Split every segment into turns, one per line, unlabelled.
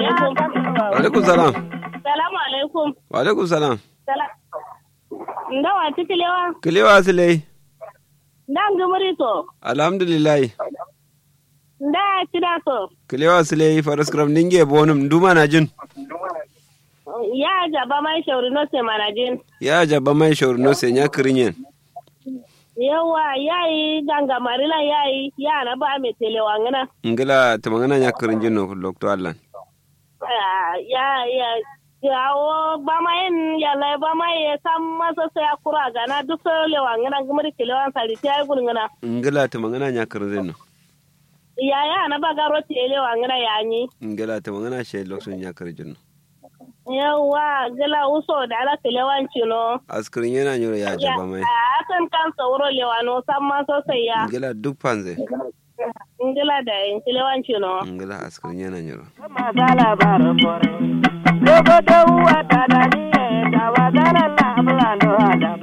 alaikum.
wa alaikum salam
Salamu alaikum.
wa alaikum salam
Sala. Ndawa titilewa.
kilewa silai
Ndan gumuri to.
alhamdulillah
Nda tida to.
kilewa silai faras kram ninge bonum nduma na jin
Ya jaba mai shauri no se manajin.
ya jaba mai shawar no se nya kirinyen
Yawa yayi ganga marila yayi ya na ba me telewa ngana.
ngila tamangana nya kirinjin no lokto allan
Ah, Ya ya yawo ba ma yin yalla ba ma ye sam masa sai akura gana duk sai lewa ngana gumuri telewa sari ta yi ngana.
ngila tamangana nya kirinjin no
Ya ya na ba garo telewa ngana ya ni.
ngila tamangana she lokto nya kirinjin no
Yawa gila uso da ala telewanci no.
askirin yana nyoro ya
Ya,
jaba mai
a kan kan sauro lewano san ma sosai ya.
ngila duk panze
Ingila da lewanci no.
ngila askirin yana nyoro
Masala bara bore. Logo da uwa ta da ni da wa zala la bla no adam.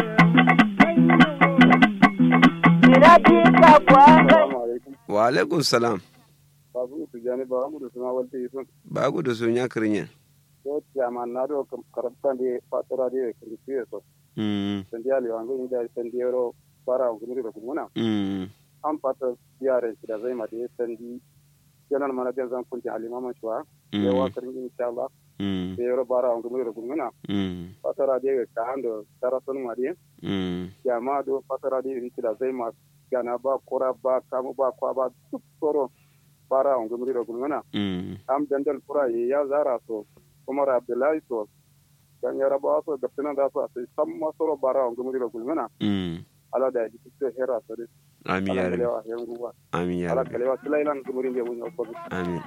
Irati ka kwa
wa alaikum salam
babu su jani ba mu da suna walta yi sun
ba gudu sun nya kirinyen
ko jama na do karanta de fatara de kirisi so
mm
sendi ali wango ni da sendi euro para wango ni da kumuna
mm
an fata yare shi da zai ma de sendi janan mana da zan kunti halima man shuwa ya wa karin insha Allah
mm
de euro para wango ni da kumuna
mm
fatara de ka ando tarasun ma de
mm
jama do fatara de ri da zai ma gana ba kora ba kamu ba kwa ba duk soro para wango ni da kumuna
mm
am dandal fura ye ya zara so umar abdullahi so dan yaraba so da tunan da so sai sam masoro bara on gumuri da gulmana
mm
ala da ji to hera so de
amin ya
ala
rabbi
kalewa yan guwa
amin ya
ala
rabbi
kalewa tilailan gumuri ne wunyo ko
amin